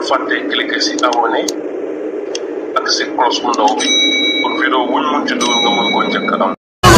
fàtte cliquer si abonné ak si cloche bu ndaw bi pour vidéo wuñ mun ci doon nga mën koo njëkk am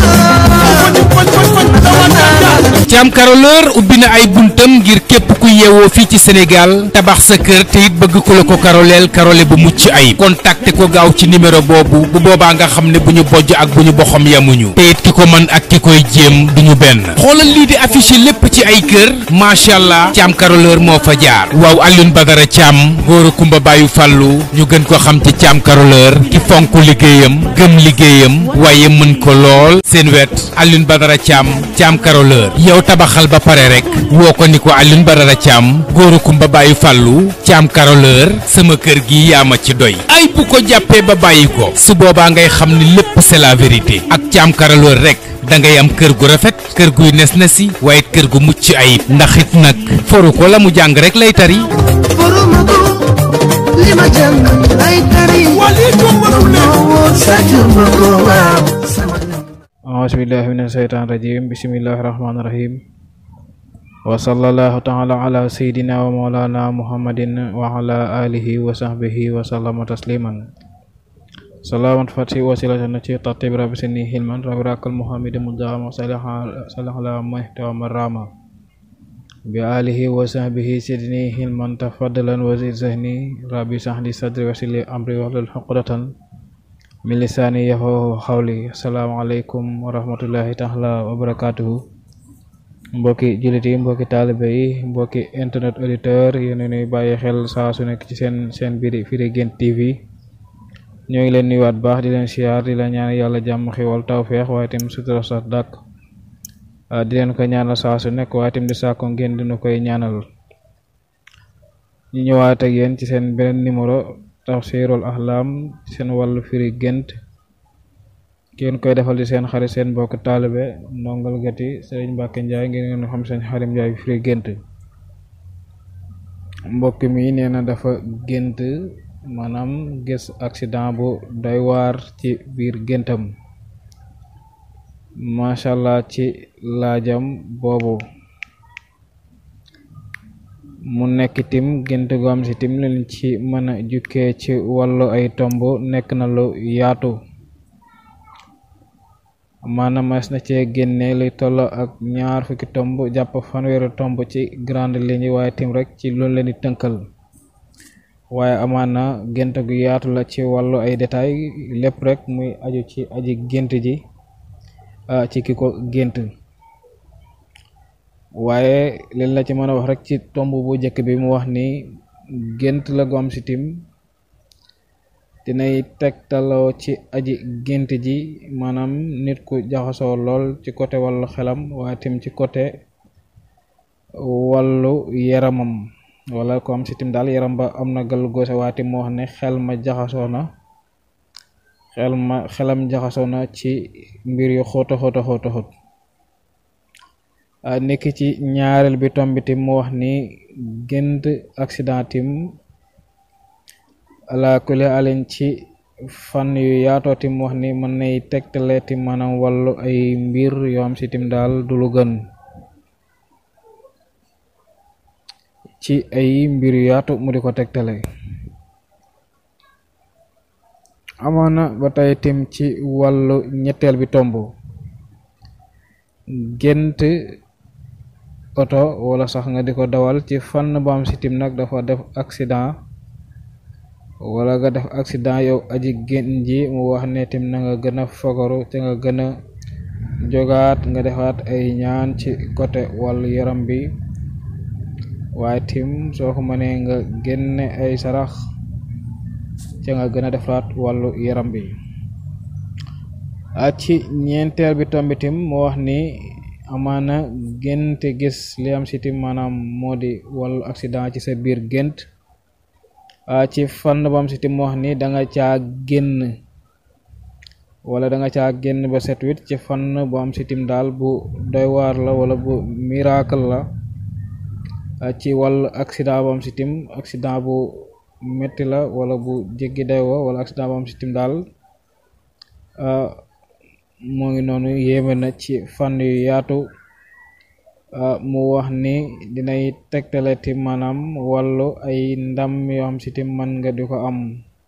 Thiam Caroleur ubbi na ay buntam ngir képp ku yeewoo fii ci Sénégal tabax sa kër te it bëgg ku la ko karoleel karole bu mucc ayib contacté ko gaaw ci numéro boobu bu boobaa nga xam ne bu ñu bojj ak bu ñu boxam yamuñu te it ki ko mën ak ki koy jéem du ñu benn xoolal lii di affiché lépp ci ay kër macha allah Thiam Caroleur moo fa jaar waaw Alioune Badara Thiam góor a kumba bàyyu fàllu ñu gën ko xam ci Thiam Caroleur ki fonk liggéeyam gëm liggéeyam waaye mën ko lool seen wet Alioune Badara Thiam Thiam Caroleur yow tabaxal ba pare rek woo ko ni ko Alioune Badara Thiam góoru kumba bàyyi fàllu Thiam Caroleur sama kër gi yaa ma ci doy ay bu ko jàppee ba bàyyi ko su boobaa ngay xam ni lépp c'est la vérité ak Thiam Caroleur rek da ngay am kër gu rafet kër guy nes na si waaye kër gu mucc ayib ndax it nag foru ko la mu jàng rek lay tari Foromago li ma jàng lay tari woo sàccumago waaw sama aasbillahi min asheytaan rajim bismillahi rahmaani rahim wa sallallahu taala ala sayidina wa maulana muhammadin wa ala alihi wa sahbihi wa sallama tasliman salamat fati wasilatan ci tartib rabbi sini hilman rabbi rakal muhammad mujama salih ala mahtawa marama bi alihi wa sahbihi sidni hilman tafaddalan wa zid zahni rabbi sahli sadri wasili amri wahlul uqdatan min lisaani yafqahu xawli asalaamaaleykum wa rahmatullahi taala wa barakaatuhu mbokki jullit yi mbokki taalibe yi mbokki internet auditeur yéen a nuy bàyyi xel saa su nekk ci seen seen biir Firi Guent TV ñoo ngi leen nuyuwaat baax di leen siyaar di leen ñaan yàlla jàmm xiwal tawfeex waaye tam sutura sax dàkk di leen ko ñaanal saa su nekk waaye tam di sàkko ngeen dina koy ñaanal ñu ñëwaat ak yéen ci seen beneen numéro tafsirul ahlam seen wàllu firi gént ngeen koy defal di seen xarit seen mbokk taalibe ndongal gati sëriñ Mbàkke Njaay ngeen ngeen xam seen xarim Njaay firi gént mbokk mi nee na dafa gént maanaam gis accident bu doy waar ci biir géntam macha allah ci laajam boobu mu nekk tim gént gu am si tim leen ci mën a jukkee ci wàllu ay tomb nekk na lu yaatu maanaam mas na cee génne li toll ak ñaar fukki tomb jàpp fanweeri tomb ci grande ligne waaye tim rek ci loolu leen di tënkal waaye amaan na gént gu yaatu la ci wàllu ay détails lépp rek muy aju ci aji gént ji ci ki ko gént waaye leen la ci mën a wax rek ci tomb bu njëkk bi mu wax ni gént la gu am si tim dinay tegtaloo ci aji gént ji maanaam nit ku jaxasoo lool ci côté wàllu xelam waaye tim ci côté wàllu yaramam wala ko am si tim daal yaram ba am na gal goose waaye tim mu wax ne xel ma jaxasoo na xel ma xelam jaxasoo na ci mbir yu xóota xóota xóota xóot nekk ci ñaareel bi tomb tim mu wax ni gént accident tim ala kulli alin ci fan yu yaatoo tim wax ni mën nay tegtale tim maanaam wàllu ay mbir yoo am si tim daal du lu gën ci ay mbir yu yaatu mu di ko tegtale amaana ba tey tim ci wàllu ñetteel bi tomb gént oto wala sax nga di ko dawal ci fànn bu am si tim nag dafa def accident wala nga def accident yow aji génn ji mu wax ne tim na nga gën a fagaru te nga gën a jogaat nga defaat ay ñaan ci côté wàllu yaram bi waaye tim soo ko mënee nga génne ay sarax te nga gën a defaat wàllu yaram bi ci ñeenteel bi tombi tim mu wax ni amaana gént gis li am si tim maanaam moo di wàllu accident ci sa biir gént ci fànn ba am si tim mu wax ni da nga caa génn wala da nga caa génn ba set wit ci fànn bu am si tim daal bu doy waar la wala bu miracle la ci wàllu accident bu am si tim accident bu metti la wala bu jéggi day wo wala accident bu am si tim daal moo ngi noonu yéeme na ci fànn yu yaatu mu wax ni dinay tegtale ti maanaam wàllu ay ndam yoo xam si tim mën nga di ko am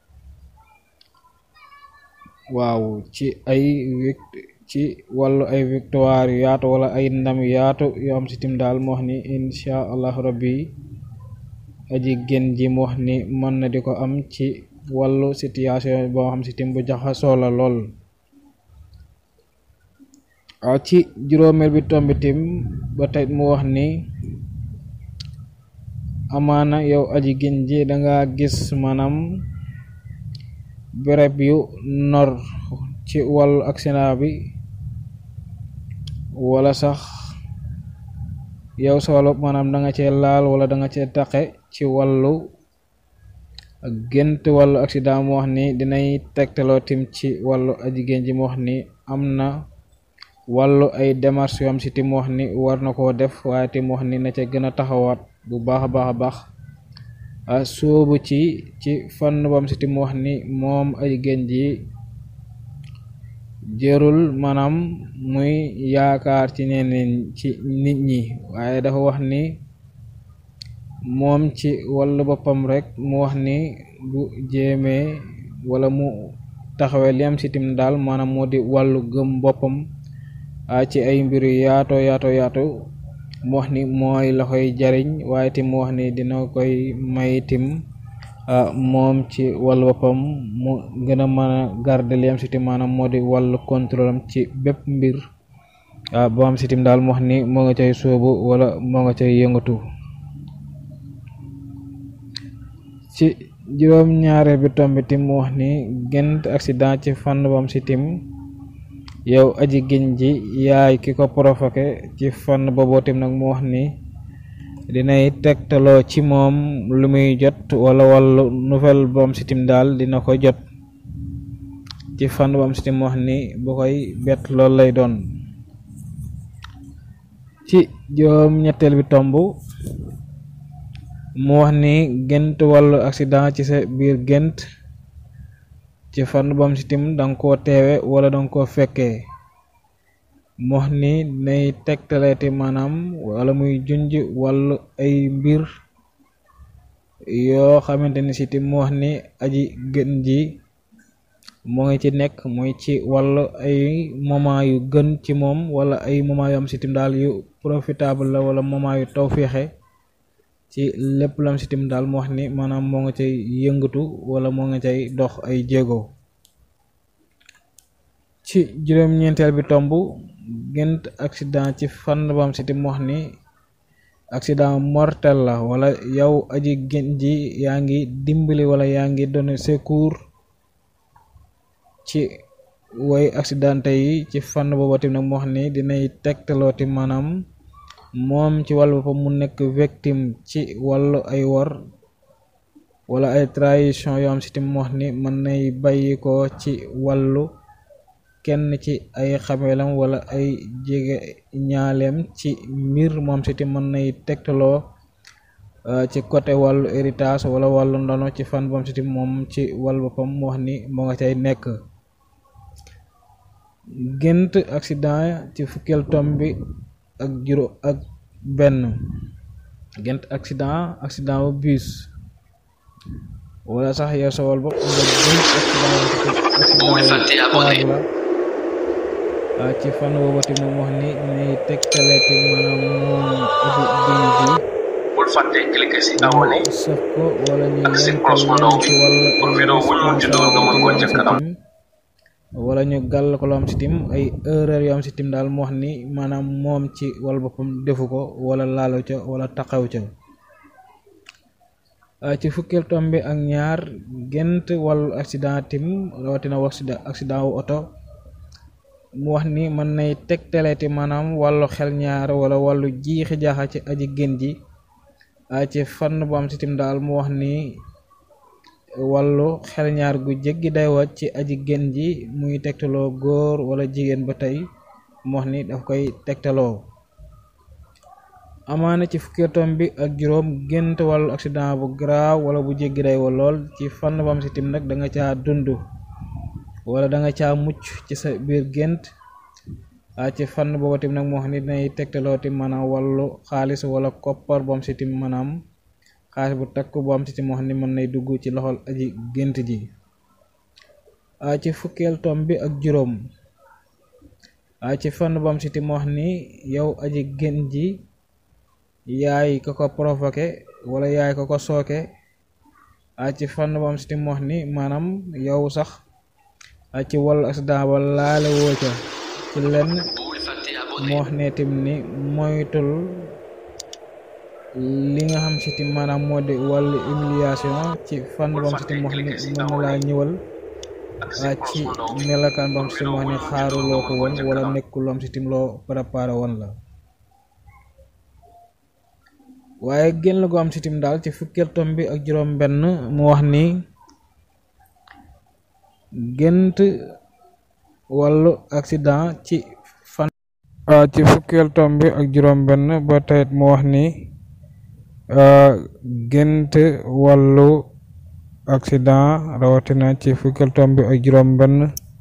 waaw ci ay ci wàllu ay victoire yu yaatu wala ay ndam yu yaatu yoo xam si tim daal mu wax ni insha allah rabbi aji gën ji mu wax ni mën na di ko am ci wàllu situation boo xam si tim bu jaxasoo la lool waaw ci juróomeel bi tombi tim ba tey mu wax ni amaana yow aji gën ji danga gis maanaam béréb yu nor ci wàllu accident bi wala sax yow sa wàllu maanaam da nga cee laal wala da nga cee taqe ci wàllu gént wàllu accident mu wax ni dinay tegtaloo tim ci wàllu aji gën ji mu wax ni am na wàllu ay démarches yoo am si tim wax ni war na koo def waaye tim wax ni na ca gën a taxawaat bu baax a baax a baax soobu ci ci fànn bam si tim wax ni moom ay gën ji jërul maanaam muy yaakaar ci ñeneen ci nit ñi waaye dafa wax ni moom ci wàllu boppam rek mu wax ni bu jéemee wala mu taxawee li am si tim daal maanaam moo di wàllu gëm boppam ci ay mbir yu yaato yaato yaatu mu wax ni mooy la koy jariñ waaye tim mu wax ni dina koy may tim moom ci wàllu boppam mu gën a mën a garder li am si tim maanaam moo di wàllu contrôle am ci bépp mbir boo am si tim daal mu wax ni moo nga cay sóobu wala moo nga cay yëngatu ci juróom ñaareel bi tombi tim mu wax ni gént accident ci fànn bam si tim yow aji gën ji yaay ki ko provoqué ci fànn booboo tim nag mu wax ni dinay tegtaloo ci moom lu muy jot wala wàllu nouvelle bam si tim daal dina ko jot ci fànn bam si tim mu wax ni bu koy bett loolu lay doon ci juróom ñetteel bi tomb mu wax ni gént wàllu accident ci sa biir gént ci fànn bam si tim danga koo teewe wala danga koo fekkee mu wax ni nay tegtaleeti maanaam wala muy junj wàllu ay mbir yoo xamante ni si tim mu wax ni aji gën ji moo ngi ci nekk muy ci wàllu ay moment yu gën ci moom wala ay moment yu am si tim daal yu profitable la wala moment yu tawféexe ci lépp lam si tim daal mu wax ni maanaam moo nga cay yëngatu wala moo nga cay dox ay jéego ci juróom-ñeenteel bi tomb gént accident ci fànn bam si tim wax ni accident mortel la wala yow aji gën ji yaa ngi dimbali wala yaa ngi donné secours ci woy accidenté yi ci fànn booba tim nag mu wax ni dinay tegtaloo ti maanaam moom ci wàllu boppam mu nekk victime ci wàllu ay wor wala ay trahison yoo am si tim wax ni mën nay bàyyi ko ci wàllu kenn ci ay xameelam wala ay jege ñaaleem ci mbir moom si tim mën nay tegtaloo ci côté wàllu héritage wala wàllu ndono ci fan bam si tim moom ci wàllu boppam mu wax ni moo nga cay nekk gént accident ci fukkeel tom bi ak juróom ak benn gént accident accident bu bus wala sax yow sa wàll bopp nga gént accident la ci fan boobu ti moom wax ni nay tegtaleeti maanaam moom aji gën ji bul fàtte cliquer si abonné sëf ko wala ñu ak si yenkal cloche bu ndaw leen bi ci wàllu pour vidéo buñ munti dugal nga mën koo njëkk a am wala ñu gàll ko lu am si tim ay erreur yoo am si tim daal mu wax ni maanaam moom ci wàllu boppam defu ko wala laalu ca wala taxaw ca ah, ci fukkeel tom bi ak ñaar gént wàllu accident tim rawatina wax accident wu oto mu wax ni mën nay tegtaleeti maanaam wàllu xel ñaar wala wàllu jiixi jaaxa ci aji gën ji ah, ci fànn bu am si tim daal mu wax ni wàllu xel ñaar gu jéggi day wat ci aji gën ji muy tegtaloo góor wala jigéen ba tey mu wax ni daf koy tegtaloo amaana ci fukki tom bi ak juróom gént wàllu accident bu garaaw wala bu jéggi day wa lool ci fànn bam si tim nag da nga caa dund wala da nga caa mucc ci sa biir gént ci fànn boobu tim nag moo xam ne dinay tegtaloo tim maanaam wàllu xaalis wala koppar boom si tim maanaam xaalis bu takk bu am si tim moo xam ne mën nay dugg ci loxol aji gént ji ci fukkeel tom bi ak juróom ci fànn bu am si tim moo xam ni yow aji gént ji yaay ko ko provoqué wala yaay ko ko sooke ci fànn bu am si tim moo xam ni maanaam yow sax ci wàllu accident ba laale woo ca ci lenn moo wax ne tim ni moytul li nga xam si tim maanaam moo di wàllu humiliation ci fànn bam si tim wax ni mën na laa ñëwal ci melakaan bam si tim wax ni xaaruloo ko woon wala nekkul am si tim loo préparé woon la waaye génn gu am si tim daal ci fukkeel tom bi ak juróom benn mu wax ni gént wàllu accident ci fan ci fukkeel tom bi ak juróom benn ba tayit mu wax ni gént wàllu accident rawatina ci fukkeel tom bi ak juróom benn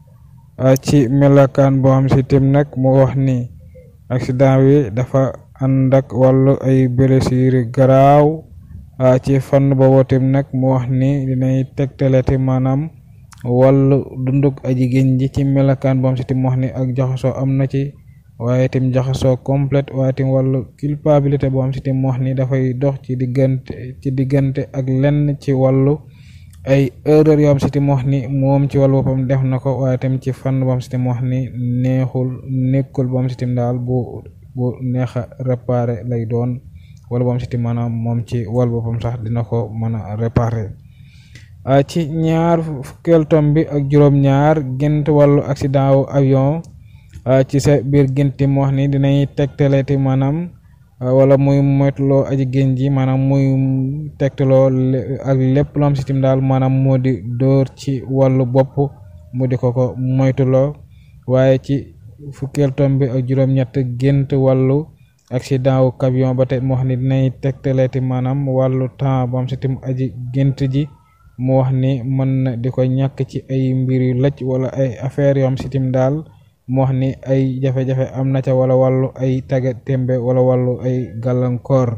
ci melakaan boo xam si tim nag mu wax ni accident wi dafa ànd ak wàllu ay blessure garaaw ci fànn boobu tim nag mu wax ni dinay tegtalati maanaam wàllu dunduk aji génn ji ci melakaan boo xam si tim wax ni ak jaxasoo am na ci waaye tim jaxasoo complète waaye tim wàllu culpabilité boo xam si tim wax ni dafay dox ci diggante ci diggante ak lenn ci wàllu ay erreur yoo xam si tim wax ni moom ci wàllu boppam def na ko waaye tim ci fànn boo xam si tim wax ni neexul nekkul boo xam si tim daal bu bu neex a réparé lay doon wala boo xam si tim maanaam moom ci wàllu boppam sax dina ko mën a réparé ci ñaar fukkeel tom bi ak juróom-ñaar gént wàllu accident wu avion ci sa biir génti mu wax ni dinay tegtaleeti maanaam wala muy moytuloo aji génn ji maanaam muy tegtaloo ak lépp lu am si tim daal maanaam moo di dóor ci wàllu bopp mu di ko ko moytuloo waaye ci fukkeel tom bi ak juróom-ñett gént wàllu accident wu camion ba tey mu wax ni dinay tegtaleeti maanaam wàllu temps bu am si tim aji gént ji mu wax ni mën na di ko ñàkk ci ay mbir yu lëcc wala ay affaires yoo am si tim daal mu wax ni ay jafe-jafe am na ca wala wàllu ay taga tembe wala wàllu ay gàllankoor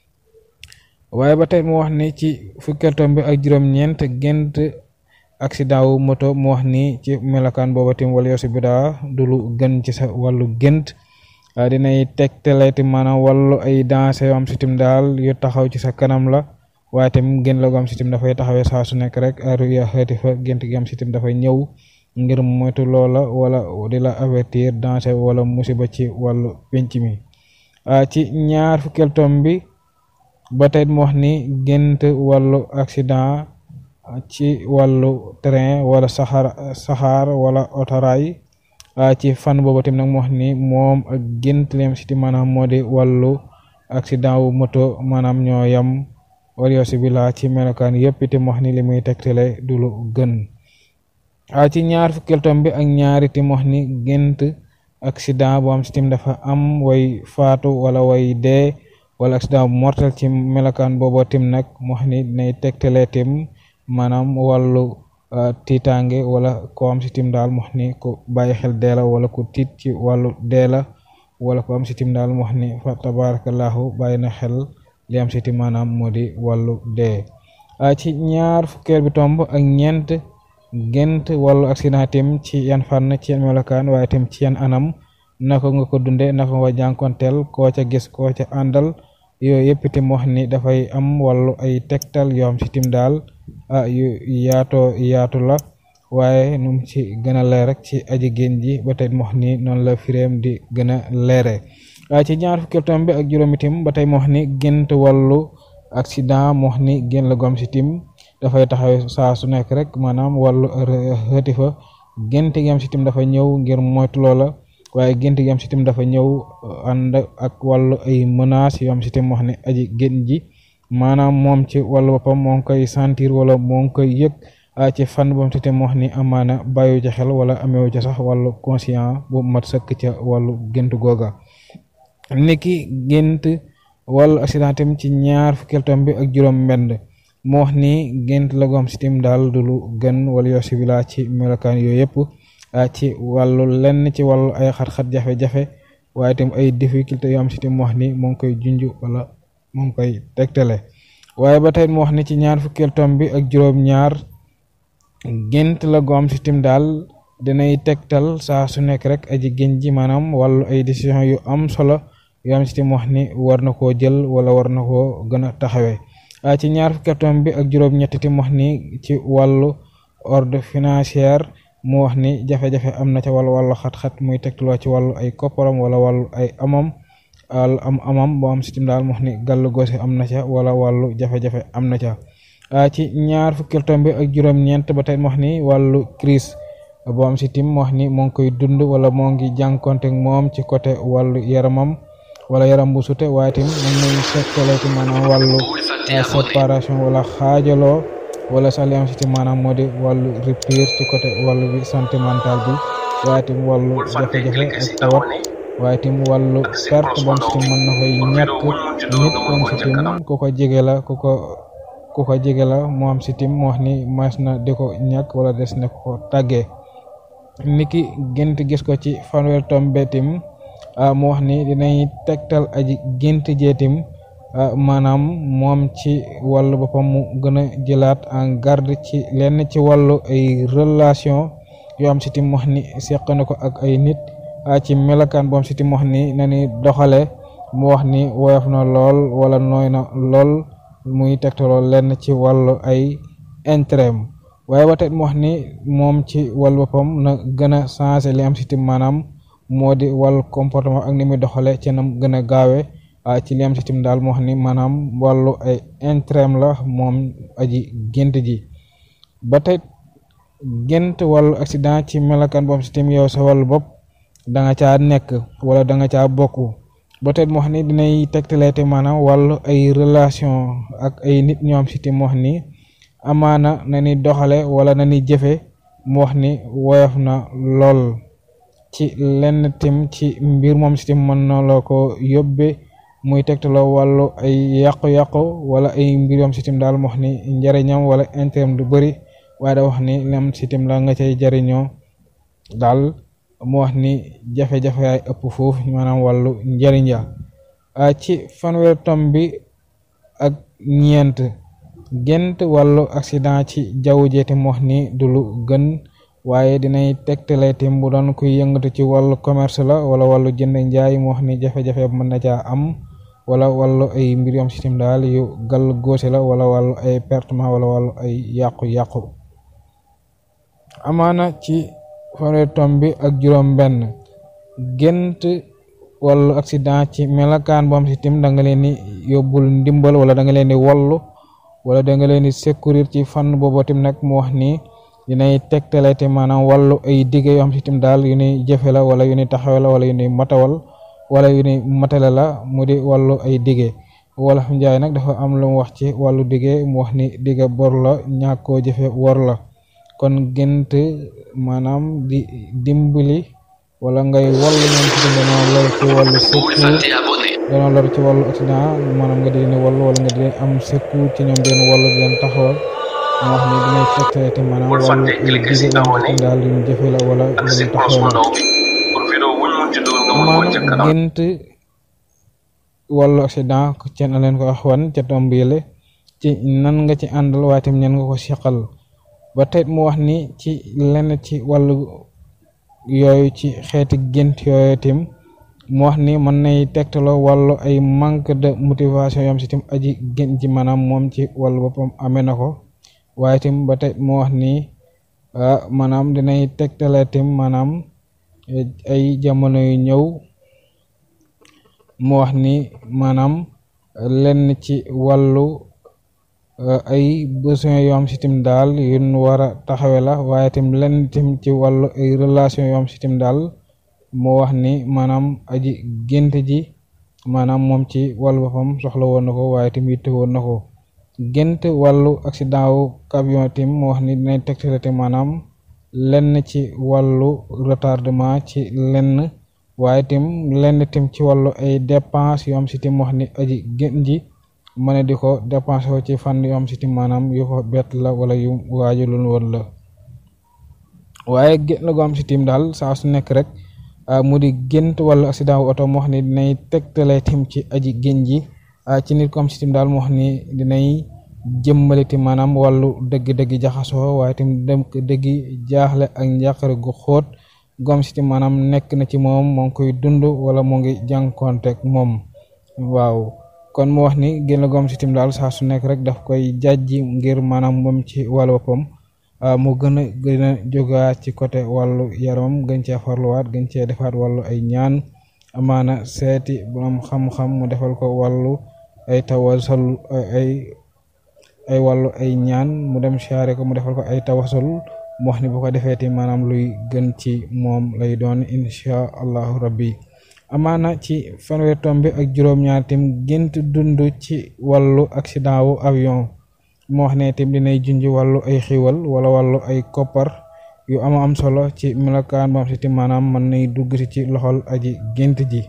waaye ba tey mu wax ni ci fukkeel tom bi ak juróom-ñeent gént accident wu moto mu wax ni ci melokaan booba tim wala yosi bi daa du lu gën ci sa wàllu gént dinay tegtaleeti maanaam wàllu ay danse yoo am si tim daal yu taxaw ci sa kanam la waaye tamit génn la gu am si tim dafay taxawee saa su nekk rek ruya xeeti fa gént gi am si tim dafay ñëw ngir moytu loola wala di la avertir danger wala musiba ci wàllu penc mi ci ñaar fukkeel tom bi ba tey mu wax ni gént wàllu accident ci wàllu train wala saxaar saxaar wala otoraay ci fan boobu tamit nag mu wax ni moom ak gént leem si ti maanaam moo di wàllu accident wu moto maanaam ñoo yam wala yosi bi laa ci melokaan yëpp itam wax ni li muy tegtale du lu gën ci ñaar fukkeel tom bi ak ñaari tim wax ni gént accident bu am si tim dafa am way faatu wala way dee wala accident bu mortel ci melokaan boobu tim nag mu wax ni dinay tegtale tim maanaam wàllu tiitaange wala ko am si tim daal mu wax ni ku bàyyi xel dee la wala ku tiit ci wàllu dee la wala ko am si tim daal mu wax ni fa tabarakallahu bàyyi na xel li am si tim maanaam moo di wàllu dee ci ñaar fukkeel bi tomb ak ñeent gént wàllu accident tim ci yan fànn ci yan melokaan waaye tim ci yan anam naka nga ko dunde naka nga jànkonteel koo ca gis koo ca àndal yooyu yëpp tim wax ni dafay am wàllu ay tegtal yoo xam si tim daal ah yu yaatoo yaatu la waaye num ci gën a leer rek ci aji génn ji ba tey mu wax ni noonu la firéem di gën a leere ci ñaar fukkeel tom bi ak juróomi tim ba tey mu wax ni gént wàllu accident mu wax ni génn la gom si tim dafay taxaw saa su nekk rek maanaam wàllu xëti fa gént gi am si tim dafa ñëw ngir moytu loola waaye gént gi am si tim dafa ñëw ànd ak wàllu ay menaces yoo am si tim wax ne aji génn ji maanaam moom ci wàllu boppam moo ngi koy sentir wala moo ngi koy yëg ci fan bam si tim wax ni amaana bàyyu ci xel wala amewu ci sax wàllu conscient bu mat sëkk ca wàllu gént googa niki gént wàllu accident tim ci ñaar fukkeel tom bi ak juróom mbend mu wax ni gént la goo xam si tim daal du lu gën wala yoo si bila ci melokaan yooyu yëpp ci wàllu lenn ci wàllu ay xat-xat jafe-jafe waaye itam ay difficulté yoo am si itam mu wax ni moo ngi koy junj wala moo ngi koy tegtale waaye ba tey mu wax ni ci ñaar fukkeel tom bi ak juróom-ñaar gént la gu am si itam daal dinay tegtal saa su nekk rek aji gént ji maanaam wàllu ay décision yu am solo yoo am si itam wax ni war na koo jël wala war na koo gën a taxawee ci ñaar fukkeel tom bi ak juróom-ñett itam wax ni ci wàllu ordre financière mu wax ni jafe-jafe am na ca wala wàllu xat-xat muy tegtaloo ci wàllu ay kopparam wala wàllu ay amam al am amam boo am sitim daal mu wax ni gàllu goose am na ca wala wàllu jafe-jafe am na ca ci ñaar fukkil tomb bi ak juróom-ñeent ba tey mu wax ni wàllu crise boo am sitim mu wax ni moo ngi koy dund wala moo ngi jànkonte moom ci côté wàllu yaramam wala yaram bu sute waaye tim mën nañ sekkale ci maanaam wàllu séparation wala xaajaloo wala sax li am si maanaam moo di wàllu rupture ci côté wàllu bi santé mentale bi waaye tim wàllu jafe-jafe ak tawat waaye tim wàllu perte bam si tim mën na koy ñàkk nit bam si tim ku ko jege la ku ko ku ko jege la mu am si tim mu wax ni mas na di ko ñàkk wala des na ko tàggee niki gént gis ko ci fanweer tombe tim mu wax ni dinañ tegtal aji gént jeetim maanaam moom ci wàllu boppam mu gën a jëlaat en garde ci lenn ci wàllu ay relation yoo am si tim wax ni seq na ko ak ay nit ci melokaan boom si tim wax ni na ni doxale mu wax ni woyof na lool wala nooy na lool muy tegtaloo lenn ci wàllu ay intérêt waaye ba tey mu wax ni moom ci wàllu boppam na gën a changé li am si tim maanaam moo di wàllu comportement ak ni muy doxale ci nam gën a gaawe ci li am si tim daal mu wax ni maanaam wàllu ay intérêt la moom aji gént ji ba tey gént wàllu accident ci melokaan boom si tim yow sa wàllu bopp da nga caa nekk wala da nga caa bokk ba tey mu wax ni dinay tegtaleete maanaam wàllu ay relation ak ay nit ñoo am si tim mu wax ni amaana na ni doxale wala na ni jëfe mu wax ni woyof na lool ci lenn tim ci mbir moom si tim mën na la ko yóbbe muy tegtaloo wàllu ay yàqu-yàqu wala ay mbir yoom si tim daal mu wax ni njariñam wala intérêt du bëri waaye da wax ni lam si tim la nga cay jariñoo daal mu wax ni jafe-jafe yaay ëpp foofu maanaam wàllu njariñ ya ci fanweer tom bi ak ñeent gént wàllu accident ci jaww jeeti mu wax ni du lu gën waaye dinay tegtale tim bu doon kuy yëngatu ci wàllu commerce la wala wàllu jënd njaay mu wax ni jafe-jafe mën na caa am wala wàllu ay mbir yom système daal yu gàll góose la wala wàllu ay pertement wala wàllu ay yàqu-yàqu amaana ci fanweer tom bi ak juróom benn gént wàllu accident ci melakaan bu am système da nga leen di yóbbul ndimbal wala da nga leen di wallu wala da nga leen di secourir ci fànn boobu tim nag mu wax ni dinay tegtale te maanaam wàllu ay digge yoo xam si tim daal yu ni jëfe la wala yu ni taxawe la wala yu ni matawal wala yu ni matale la mu di wàllu ay digge wolof njaay nag dafa am lu mu wax ci wàllu digge mu wax ni digge bor la ñàkk koo jëfe wor la kon gént maanaam di dimbali wala ngay wallu ñoom si tim danoo lor ci wàllu secours danoo lor ci wàllu accident maanaam nga di leen wallu wala nga di leen am secours ci ñoom den wallu di leen taxawal mu wax ni dinay tegtale te maanaam wàllu ay digge am daal luñ jëfe la wala luñ taxawal maanaam gént wàllu accident ca na leen ko wax wan ca tomb yële ci nan nga ci àndal waaye tam ñan nga ko seqal ba tey mu wax ni ci lenn ci wàllu yooyu ci xeeti gént yooyu tim mu wax ni mën nay tegtaloo wàllu ay manque de motivation yom si tim aji gént ji maanaam moom ci wàllu boppam amee na ko waaye tim ba tey mu wax ni maanaam dinay tegtale tim maanaam ay jamono yu ñëw mu wax ni maanaam lenn ci wàllu ay besoin yoo am si tim daal yun war a taxawe la waaye tim lenn tim ci wàllu ay relation yoo am si tim daal moo wax ni maanaam aji gént ji maanaam moom ci wàllu boppam soxla woon na ko waaye tim yitte woon na ko gént wàllu accident wu camion tim mu wax ni dinañ tegtale te maanaam lenn ci wàllu retardement ci lenn waaye tim lenn tim ci wàllu ay dépense yoo am si tim wax ni aji gént ji mën a di ko dépensé ko ci fànn yoo am si tim maanaam yu ko bett la wala yu waajulul woon la waaye gént la goo am si tim daal saa su nekk rek mu di gént wala accident wu oto moo wax ni dinay tegtale tim ci aji génn ji ci nit ko am si tim daal moo wax ni dinay jëmmale tim maanaam wàllu dëgg-dëgg jaxasoo waaye tim dem dëgg jaaxle ak njàqare gu xóot gom si tim maanaam nekk na ci moom moo ngi koy dund wala moo ngi jànkonteeg moom waaw kon mu wax ni génn gom si tim daal saa su nekk rek daf koy jàjji ngir maanaam moom ci wàllu boppam mu gën a gën a jógaat ci côté wàllu yaramam gën cee farluwaat gën cee defaat wàllu ay ñaan amaana seeti borom xam-xam mu defal ko wàllu ay tawasal ay ay wàllu ay ñaan mu dem siyaare ko mu defal ko ay tawasul mu wax ni bu ko defee ti maanaam luy gën ci moom lay doon incha allahu rabbi amaana ci fanweer tombi ak juróom-ñaar tim gént dund ci wàllu accident wu avion mu wax ne tim dinay junj wàllu ay xiwal wala wàllu ay koppar yu ama am solo ci melokaan bam si tim maanaam mën nay dugg si ci loxol aji gént ji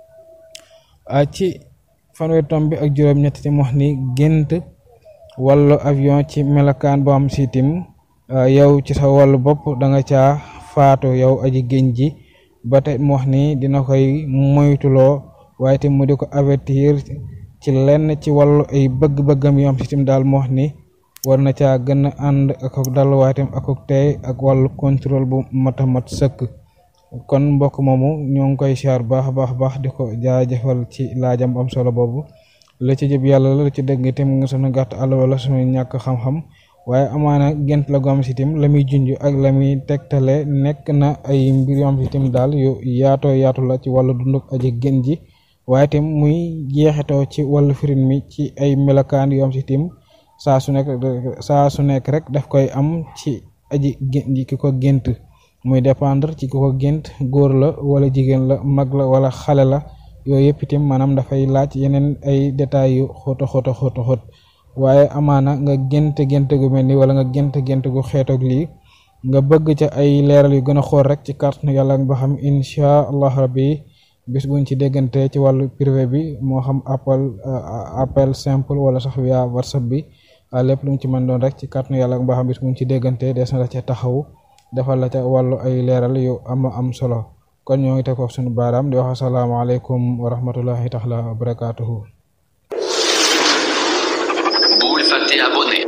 ci fanweer tombi ak juróom-ñett tim wax ni gént wàllu avion ci melokaan bu am si tim yow ci sa wàllu bopp da nga caa faatu yow aji génn ji ba tey mu wax ni dina koy moytuloo waaye tim mu di ko avertir ci lenn ci wàllu ay bëgg-bëggam yu am si tim daal mu wax ni war na caa gën a ànd ak ak dal waaye tim ak ak tey ak wàllu contrôle bu mat a mat sëkk kon mbokk moomu ñoo ngi koy siyaar baax baax baax di ko jaajëfal ci laajam am solo boobu la ci jëb yàlla la ci dëgg tim nga sunu gàtt àll wala sunu ñàkk xam-xam waaye amaana gént la gom si tim la muy junj ak la muy tegtale nekk na ay mbir yoo am si tim daal yu yaatoo yaatu la ci wàllu dunduk aji gën ji waaye tim muy jeexitoo ci wàllu firin mi ci ay melokaan yoo am si tim saa su nekk saa su nekk rek daf koy am ci aji gën ji ki ko gént muy dépendre ci ki ko gént góor la wala jigéen la mag la wala xale la yooyu yëpp itam maanaam dafay laaj yeneen ay détails yu xóota xóota xóota xóot waaye amaana nga gént gént gu mel ni wala nga gént gént gu xeetoog lii nga bëgg ca ay leeral yu gën a xool rek ci kàttanu yàlla ba xam incha allah rabbi bis buñ ci déggante ci wàllu privé bi moo xam appel appel simple wala sax via whatsapp bi lépp lu mu ci mën doon rek ci kàttanu yàlla ba xam bis buñ ci déggante des na la ca taxaw defal la ca wàllu ay leeral yu am am solo kon ñoo ngi teg foofu suñu baaraam di wax asalaamaaleykum wa rahmatullahi taala wa barakaatuhu bul fàtte abonné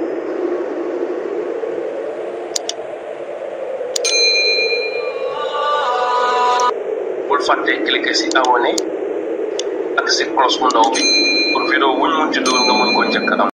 bul fàtte cliquer si abonné ak si cloche bu ndaw bi pour vidéo wuñ mun ci dugal nga mën ko njëkk am